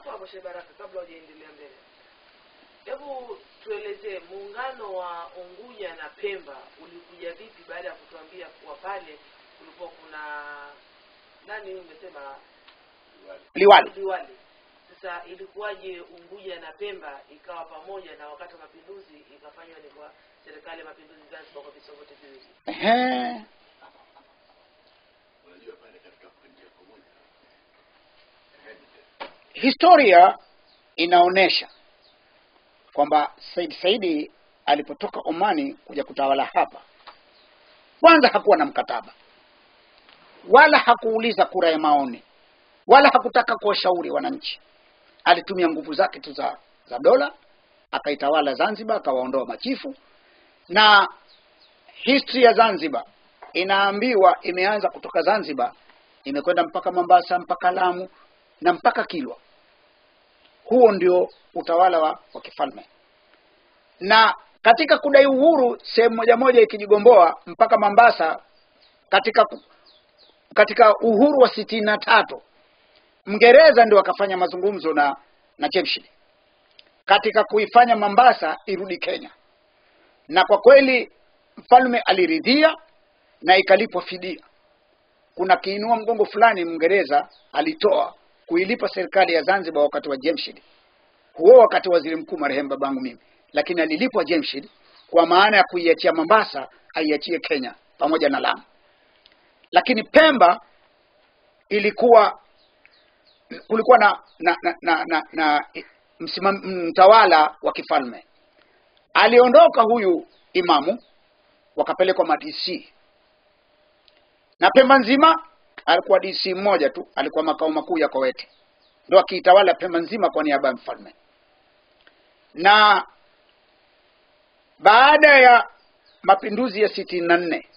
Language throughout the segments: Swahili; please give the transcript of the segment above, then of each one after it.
hapo hapo Sheikh Baraka, kabla hujaendelea mbele, hebu tuelezee muungano wa Unguja na Pemba ulikuja vipi baada ya kutuambia kuwa pale kulikuwa kuna nani huyu umesema liwali Liwali. Sasa ilikuwaje Unguja na Pemba ikawa pamoja na wakati wa mapinduzi ikafanywa ni kwa serikali ya mapinduzi Zanzibar kwa visiwa vyote viwili? Ehe. unajua pale katika kuingia pamoja historia inaonyesha kwamba Said Saidi alipotoka Omani kuja kutawala hapa, kwanza hakuwa na mkataba wala hakuuliza kura ya maoni wala hakutaka kuwashauri wananchi. Alitumia nguvu zake tu za, za dola akaitawala Zanzibar, akawaondoa machifu, na history ya Zanzibar inaambiwa imeanza kutoka Zanzibar imekwenda mpaka Mombasa mpaka Lamu na mpaka Kilwa. Huo ndio utawala wa, wa kifalme, na katika kudai uhuru sehemu moja moja ikijigomboa mpaka Mombasa katika ku- katika uhuru wa sitini na tatu Mngereza ndio akafanya mazungumzo na na Jamshid katika kuifanya Mombasa irudi Kenya, na kwa kweli mfalme aliridhia na ikalipwa fidia. Kuna kiinua mgongo fulani Mngereza alitoa kuilipa serikali ya Zanzibar wakati wa Jamshid, huo wakati waziri mkuu marehemu babangu mimi, lakini alilipwa Jamshid kwa maana ya kuiachia Mombasa aiachie Kenya pamoja na Lamu, lakini Pemba ilikuwa kulikuwa na na na, na, na, na msimam, mtawala wa kifalme aliondoka huyu imamu wakapelekwa madc na Pemba nzima alikuwa DC mmoja tu, alikuwa makao makuu ya Kowete, ndo akiitawala Pemba nzima kwa niaba ya mfalme. Na baada ya mapinduzi ya sitini na nne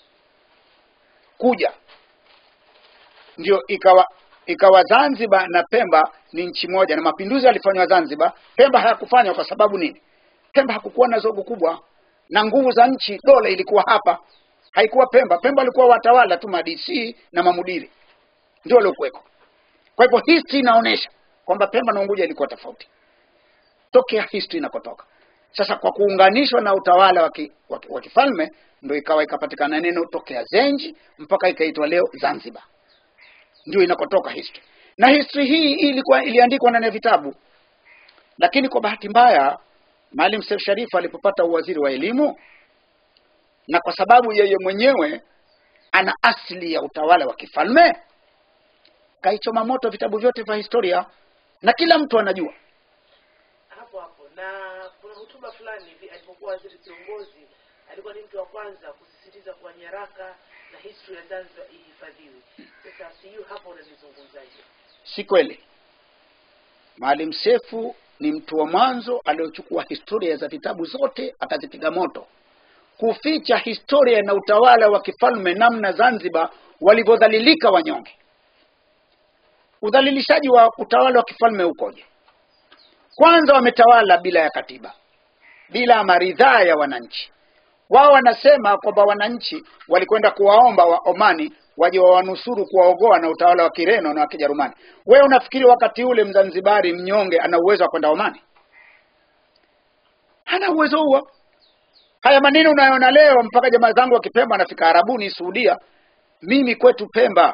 kuja ndio ikawa ikawa Zanzibar na Pemba ni nchi moja, na mapinduzi yalifanywa Zanzibar, Pemba hayakufanywa kwa sababu nini? Pemba hakukuwa na zogo kubwa na nguvu za nchi, dola ilikuwa hapa, haikuwa Pemba. Pemba walikuwa watawala tu madc na mamudiri ndio waliokuweko. Kwa hivyo history inaonyesha kwamba Pemba na Unguja ilikuwa tofauti tokea history inakotoka. Sasa kwa kuunganishwa na utawala wa ki- wa ki- wa kifalme ndio ikawa ikapatikana neno tokea Zenji mpaka ikaitwa leo Zanzibar, ndio inakotoka history. Na history hii ilikuwa iliandikwa ndani ya vitabu, lakini kwa bahati mbaya Maalim Seif Sharif alipopata uwaziri wa elimu, na kwa sababu yeye mwenyewe ana asili ya utawala wa kifalme, kaichoma moto vitabu vyote vya historia na kila mtu anajua. hapo hapo na kuna hotuba fulani hivi alipokuwa waziri kiongozi alikuwa ni mtu wa kwanza kusisitiza kuwa nyaraka na history ya Zanzibar ihifadhiwe. Sasa sijui hapo unalizungumzaje? Si kweli. Maalim Sefu ni mtu wa mwanzo aliochukua historia za vitabu zote akazipiga moto, kuficha historia na utawala wa kifalme, namna Zanzibar walivyodhalilika wanyonge. Udhalilishaji wa utawala wa kifalme ukoje? Kwanza wametawala bila ya katiba, bila maridhaa ya wananchi. Wao wanasema kwamba wananchi walikwenda kuwaomba wa Omani waje wawanusuru kuwaogoa na utawala wa Kireno na wa Kijerumani. Wewe unafikiri wakati ule Mzanzibari mnyonge ana uwezo wa kwenda Omani? Hana uwezo huo. Haya maneno unayoona leo, mpaka jamaa zangu wa Kipemba anafika Arabuni, Saudia. Mimi kwetu Pemba,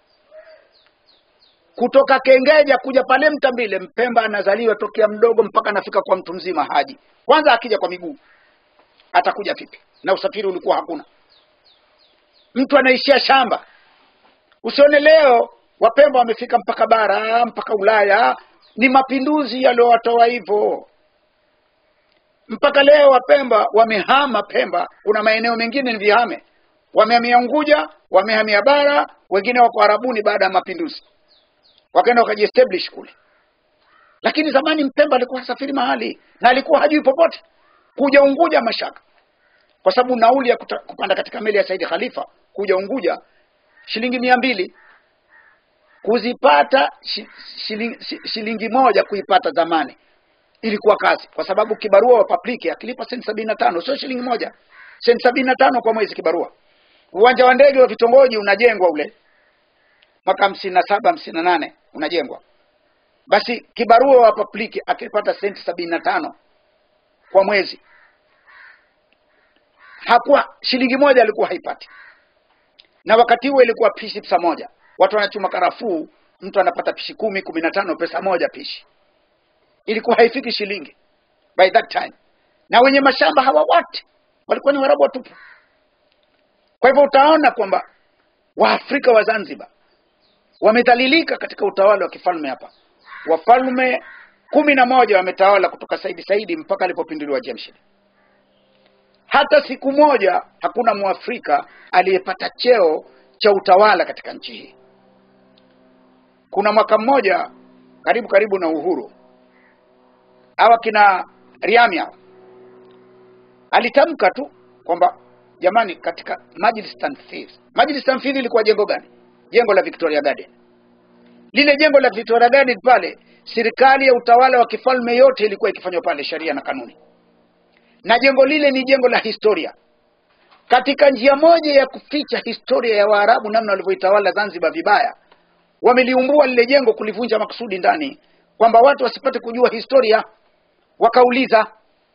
kutoka Kengeja kuja pale Mtambile, Mpemba anazaliwa tokea mdogo mpaka anafika kwa mtu mzima haji. Kwanza akija kwa miguu atakuja vipi? Na usafiri ulikuwa hakuna, mtu anaishia shamba. Usione leo Wapemba wamefika mpaka bara mpaka Ulaya, ni mapinduzi yaliyowatoa hivyo. Mpaka leo Wapemba wamehama Pemba, kuna maeneo mengine ni vihame, wamehamia Unguja, wamehamia bara, wengine wako Arabuni baada ya mapinduzi, wakaenda wakajiestablish kule. Lakini zamani Mpemba alikuwa hasafiri mahali na alikuwa hajui popote, kuja Unguja mashaka, kwa sababu nauli ya kuta, kupanda katika meli ya Saidi Khalifa kuja Unguja shilingi mia mbili kuzipata shi- shilingi, shi- shilingi moja kuipata zamani ilikuwa kazi, kwa sababu kibarua wa public akilipa senti sabini na tano sio shilingi moja, senti sabini na tano kwa mwezi kibarua. Uwanja wa ndege wa vitongoji unajengwa ule mwaka hamsini na saba hamsini na nane unajengwa basi kibarua wa papliki akipata senti sabini na tano kwa mwezi hakuwa shilingi moja alikuwa haipati na wakati huo ilikuwa pishi pesa moja watu wanachuma karafuu mtu anapata pishi kumi kumi na tano pesa moja pishi ilikuwa haifiki shilingi by that time na wenye mashamba hawa wote walikuwa ni warabu watupu kwa hivyo utaona kwamba waafrika wa zanzibar wamedhalilika katika utawala wa kifalme hapa wafalme kumi na moja wametawala kutoka saidi saidi mpaka alipopinduliwa jemshid hata siku moja hakuna mwafrika aliyepata cheo cha utawala katika nchi hii kuna mwaka mmoja karibu karibu na uhuru hawa kina riamia alitamka tu kwamba jamani katika Majlis Tanfidh Majlis Tanfidh ilikuwa jengo gani jengo la Victoria Garden lile jengo la Victoria Garden pale serikali ya utawala wa kifalme yote ilikuwa ikifanywa pale sheria na kanuni na jengo lile ni jengo la historia katika njia moja ya kuficha historia ya Waarabu namna walivyoitawala Zanzibar vibaya wameliumbua lile jengo kulivunja makusudi ndani kwamba watu wasipate kujua historia wakauliza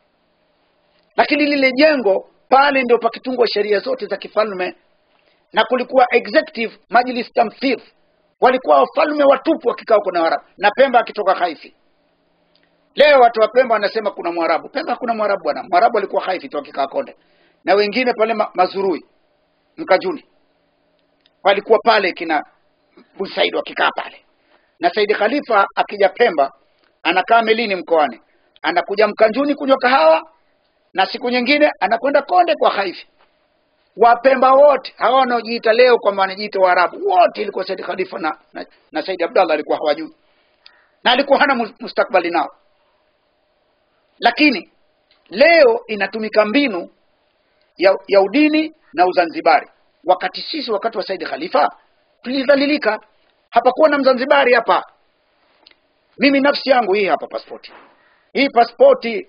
lakini lile jengo pale ndio pakitungwa sheria zote za kifalme na kulikuwa executive majlis tamthir walikuwa wafalme watupu wakikaa huko na Waarabu na Pemba akitoka Haifi leo watu wa Pemba wanasema kuna Mwarabu Pemba hakuna Mwarabu bwana Mwarabu alikuwa Haifi tu akikaa Konde na wengine pale ma Mazurui Mkajuni walikuwa pale kina Busaid wakikaa pale na Saidi Khalifa akija Pemba anakaa melini mkoani anakuja Mkanjuni kunywa kahawa na siku nyingine anakwenda Konde kwa Haifi Wapemba wote hawa wanaojiita leo kwamba wanajiita Waarabu wote ilikuwa Said Khalifa na, na, na Said Abdallah alikuwa hawajui na alikuwa hana mus- mustakbali nao lakini leo inatumika mbinu ya, ya udini na uzanzibari wakati sisi wakati wa Said Khalifa tulidhalilika hapakuwa na mzanzibari hapa mimi nafsi yangu hii hapa pasipoti hii pasipoti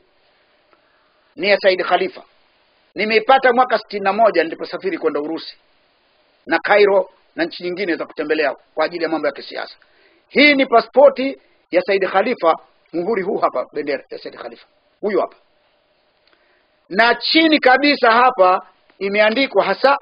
ni ya Said Khalifa nimeipata mwaka sitini na moja niliposafiri kwenda Urusi na Cairo na nchi nyingine za kutembelea kwa ajili ya mambo ya kisiasa. Hii ni pasipoti ya Said Khalifa, muhuri huu hapa, bendera ya Said Khalifa huyu hapa, na chini kabisa hapa imeandikwa hasa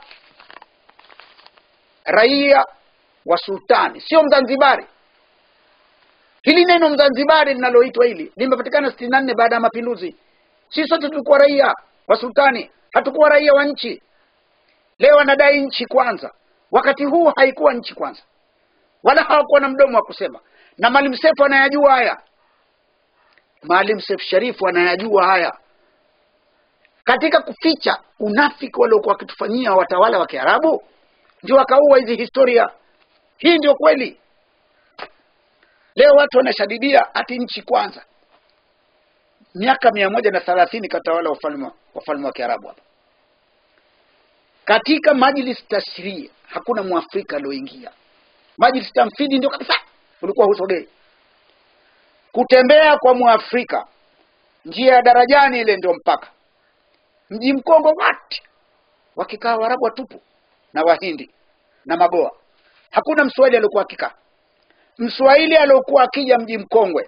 raia wa sultani, sio Mzanzibari. Hili neno Mzanzibari linaloitwa hili limepatikana sitini na nne baada ya mapinduzi. Sisi sote tulikuwa raia wa sultani, hatukuwa raia wa nchi. Leo wanadai nchi kwanza, wakati huu haikuwa nchi kwanza, wala hawakuwa na mdomo wa kusema. Na Maalim Seif anayajua haya, Maalim Seif Sharifu anayajua haya. Katika kuficha unafiki waliokuwa wakitufanyia watawala wa Kiarabu, ndio wakaua hizi historia. Hii ndio kweli. Leo watu wanashadidia ati nchi kwanza. Miaka mia moja na thelathini katawala wafalme wafalme wa Kiarabu hapa. Katika majlis tashrii hakuna mwafrika alioingia. Majlis tamfidi ndio kabisa ulikuwa husogei. Kutembea kwa mwafrika njia ya darajani ile ndio mpaka mji Mkongo wote wakikaa Waarabu watupu na Wahindi na Magoa. Hakuna Mswahili aliokuwa akikaa. Mswahili aliokuwa akija mji Mkongwe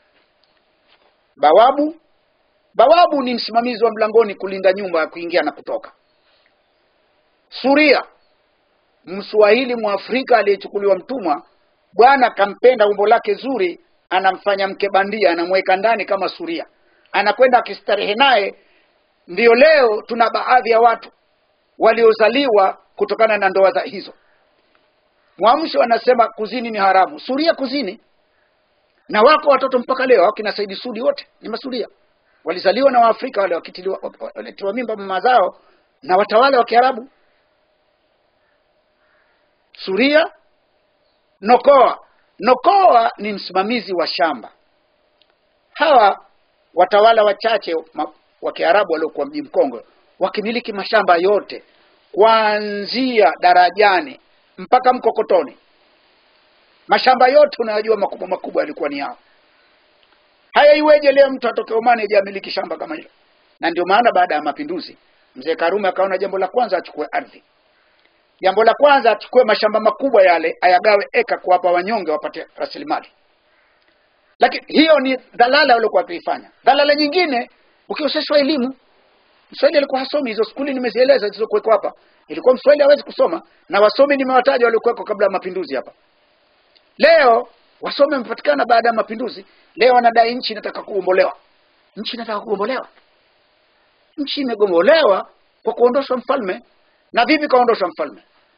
bawabu bawabu ni msimamizi wa mlangoni kulinda nyumba ya kuingia na kutoka suria mswahili mwafrika aliyechukuliwa mtumwa bwana kampenda umbo lake zuri anamfanya mke bandia anamweka ndani kama suria anakwenda akistarehe naye ndiyo leo tuna baadhi ya watu waliozaliwa kutokana na ndoa za hizo mwamsho anasema kuzini ni haramu suria kuzini na wako watoto mpaka leo akina Saidi Sudi wote ni masuria walizaliwa na Waafrika wale wakitiliwa walitiwa mimba mama zao na watawala wa Kiarabu Suria Nokoa Nokoa ni msimamizi wa shamba hawa watawala wachache ma- wa Kiarabu waliokuwa mji Mkongwe wakimiliki mashamba yote kuanzia darajani mpaka Mkokotoni mashamba yote unayojua makubwa makubwa yalikuwa ni yao. Haya, iweje leo mtu atoke Omani aje amiliki shamba kama hilo? Na ndio maana baada ya mapinduzi mzee Karume akaona jambo la kwanza achukue ardhi, jambo la kwanza achukue mashamba makubwa yale ayagawe eka kuwapa wanyonge wapate rasilimali. lakini hiyo ni dhalala waliokuwa wakiifanya dhalala nyingine ukioseshwa elimu mswahili alikuwa hasomi hizo skuli nimezieleza zilizokuwekwa hapa ilikuwa mswahili hawezi kusoma na wasomi nimewataja waliokuwekwa kabla ya mapinduzi hapa leo wasomi wamepatikana baada ya mapinduzi leo wanadai nchi inataka kugombolewa nchi inataka kugombolewa nchi imegombolewa kwa kuondoshwa mfalme na vipi kaondoshwa mfalme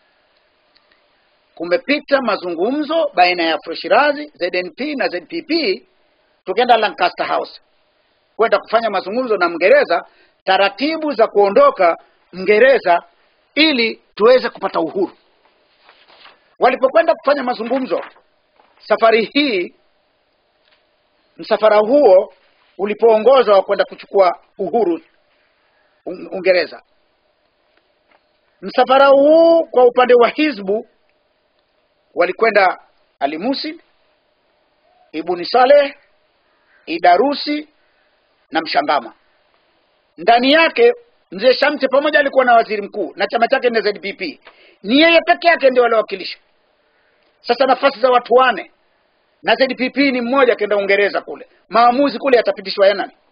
kumepita mazungumzo baina ya Afro-Shirazi, ZNP na ZPP tukienda Lancaster House kwenda kufanya mazungumzo na Mngereza taratibu za kuondoka Mngereza ili tuweze kupata uhuru. Walipokwenda kufanya mazungumzo safari hii, msafara huo ulipoongozwa kwenda kuchukua uhuru Un- Uingereza, msafara huu kwa upande wa Hizbu walikwenda Ali Musin, Ibuni Saleh, Idarusi na Mshangama. Ndani yake mzee Shamte pamoja alikuwa na waziri mkuu na chama chake ni ZPP. Ni yeye peke yake ndio waliowakilisha. Sasa nafasi za watu wane na ZPP ni mmoja akaenda Uingereza kule, maamuzi kule yatapitishwa ya nani?